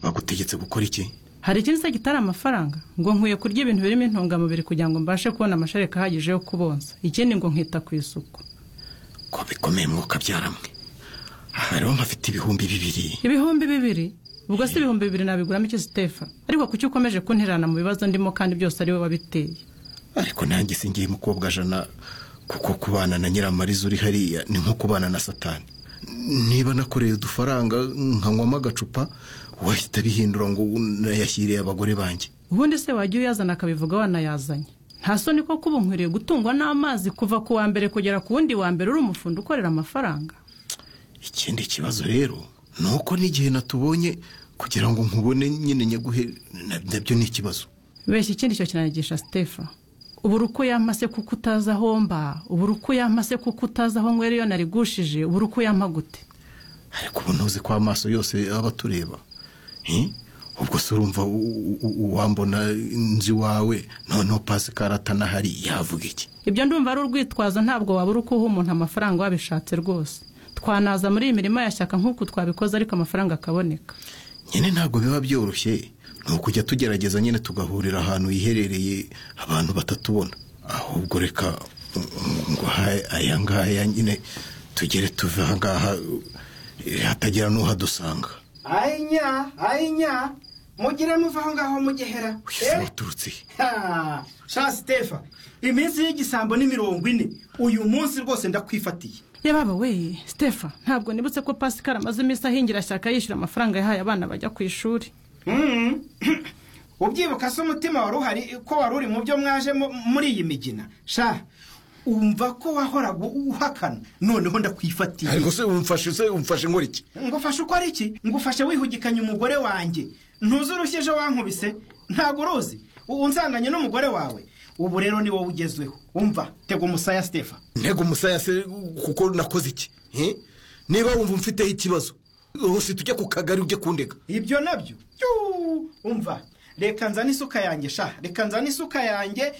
yagutegetse gukora iki hari ikindi se gitari amafaranga ngo nkwiye kurya ibintu birimo intungamubiri kugira ngo mbashe kubona amashereka ahagije yo kubonsa ikindi ngo nkita ku isuku ko bikomeye mwuka byaramwe aha rero nkafite ibihumbi bibiri ibihumbi bibiri ubwo si ibihumbi bibiri nabiguramo iki sitefa ariko kuki ukomeje kunterana mu bibazo ndimo kandi byose ari wowe wabiteye ariko nanjye singiye mukobwa jana kuko kubana na nyiramariza uri hariya ni nko kubana na satani niba nakoreye udufaranga nkanywamo agacupa wahita bihindura ngo nayashyiriye abagore banjye ubundi se wajya uyazana akabivuga wanayazanye nta soni koko ubu nkwiriye gutungwa n'amazi kuva ku wa mbere kugera ku wundi wa mbere uri umufundo ukorera amafaranga ikindi kibazo rero ni uko n'igihe natubonye kugira ngo nkubone nyine nyaguhe nabyo ni ikibazo beshya ikindi cyo kinanigisha sitefa ubura uko yampa se kuko utazi aho mba ubura uko yampa se kuko utazi aho nywera iyo narigushije ubura uko yampa gute ariko ubona uzi ko amaso yose aba atureba ubwo se urumva uwambona inzu iwawe noneho pasikara atanahari yavuga iki ibyo ndumva ari urwitwazo ntabwo wabura uko uha umuntu amafaranga wabishatse rwose twanaza muri iyi mirimo ya shyaka nk'uko twabikoze ariko amafaranga akaboneka nyine ntabwo biba byoroshye ni ukujya tugerageza nyine tugahurira ahantu hiherereye abantu batatubona ahubwo reka ngo aya ngaya nyine tugere tuve aha ngaha hatagira n'uhadusanga ayinya ayinya mugire muva aho ngaho mugehera waturutse sha sitefa iminsi y'igisambo ni mirongo ine uyu munsi rwose ndakwifatiye yababa we sitefa ntabwo nibutse ko pasikari amaze iminsi ahingira shyaka yishyura amafaranga yahaye abana bajya ku ishuri ubyibuka se umutima wari uhari ko wari uri mu byo mwaje muri iyi migina sha umva ko wahoraga uhakana noneho ndakwifatiye ariko se umfashe se umfashe nkora iki ngufashe uko ari iki ngufashe wihugikanye umugore wanjye ntuzi urushye ejo wankubise ntabwo uruzi unsanganye n'umugore wawe ubu rero ni wowe ugezweho umva tega umusaya sitefa ntego umusaya se kuko nakoze iki niba wumva mfiteho ikibazo rwose tujye ku kagari ujye kundega ibyo nabyo umva reka nzane isuka yanjye sha reka nzane isuka yanjye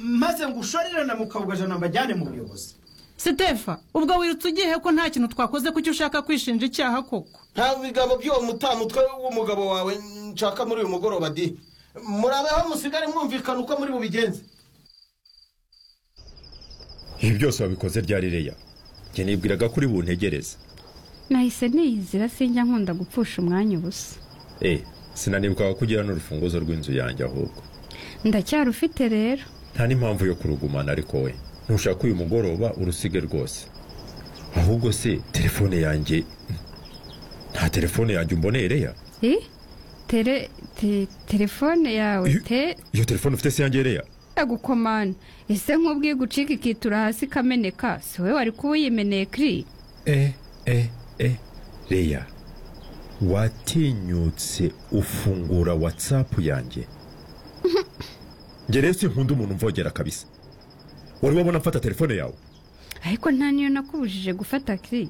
maze ngushorere na mukabugajana mbajyane mu buyobozi sitefa ubwo wirutse ugiye ko nta kintu twakoze kuki ushaka kwishinja icyaha koko nta bigabo by'uwo mutamutwe w'umugabo wawe nshaka muri uyu mugoroba di murabeho musigare mwumvikana uko muri bubigenze ibi byose wabikoze ryari reya njye nibwiraga ko uri buntegereze nahise niyizira sinjya nkunda gupfusha umwanya ubusa eee sinanibuka kugira n'urufunguzo rw'inzu yanjye ahubwo ndacyarufite rero nta n'impamvu yo kurugumana ariko we ntushaka uyu mugoroba urusige rwose ahubwo se telefone yanjye nta telefone yanjye umboneye reya telefone yawe te iyo telefone ufite se yanjye reya yagukomana ese nk'ubwiye gucika ikitura hasi ikameneka si wowe wari kuba uyimeneye kiri eee eee reya watinyutse ufungura watsapu yanjye ngeretse nkunda umuntu mvogera kabisa wari wabona mfata telefone yawe ariko nta niyo nakubujije gufata kiri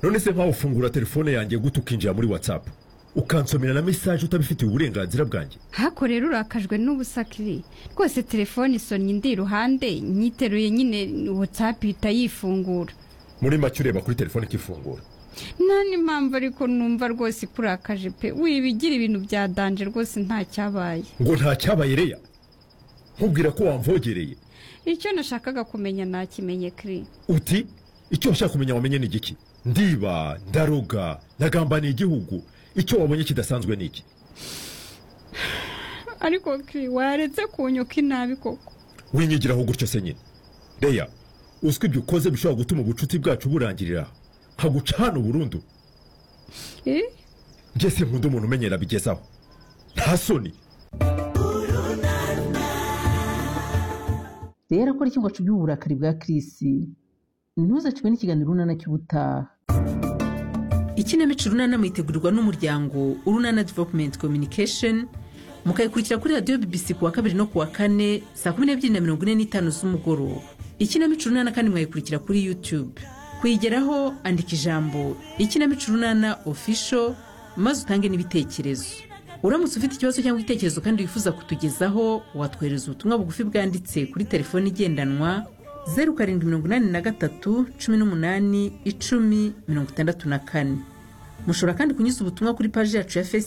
none se nkaho ufungura telefone yanjye guta ukinjira muri watsapu ukansomera na mesaje utabifitiye uburenganzira bwanjye hako rero urakajwe n'ubusa kiri rwose telefone isonnye indi iruhande nyiteruye nyine watsapu ihita yifungura muri make ureba kuri telefone ikifungura nta n'impamvu ariko numva rwose ikurakaje pe wibigira ibintu bya danje rwose ntacyabaye ngo ntacyabaye reya nkubwira ko wamvogereye icyo nashakaga kumenya nakimenye kiri uti icyo washaka kumenya wamenye ni igiki ndiba ndaruga ndagambaniye igihugu icyo wabonye kidasanzwe ni iki ariko kiri waretse kunyuka inabi koko winyigiraho gutyo se nyine reya uzwi ibyo ukoze bishobora gutuma ubucuti bwacu burangirira nkaguca hano burundu ngeze nkunda umuntu umenyera bigezaho nta soni rero akora ikigo cyo uburakari bwa kirisi ntuzacwe n'ikiganiro urunana cy'ubutaha ikinamico urunana mwitegurirwa n'umuryango urunana developumenti kominikesheni mukayikurikira kuri radiyo bibisi ku wa kabiri no ku wa kane saa kumi n'ebyiri na mirongo ine n'itanu z'umugoroba ikinamico urunana kandi mwayikurikira kuri yutube kuyigeraho andika ijambo ikinamico urunana ofisho maze utange n'ibitekerezo uramutse ufite ikibazo cyangwa igitekerezo kandi wifuza kutugezaho watwohereza ubutumwa bugufi bwanditse kuri telefoni igendanwa zeru karindwi mirongo inani na gatatu cumi n'umunani icumi mirongo itandatu na kane mushobora kandi kunyuza ubutumwa kuri paji yacu ya fesibuku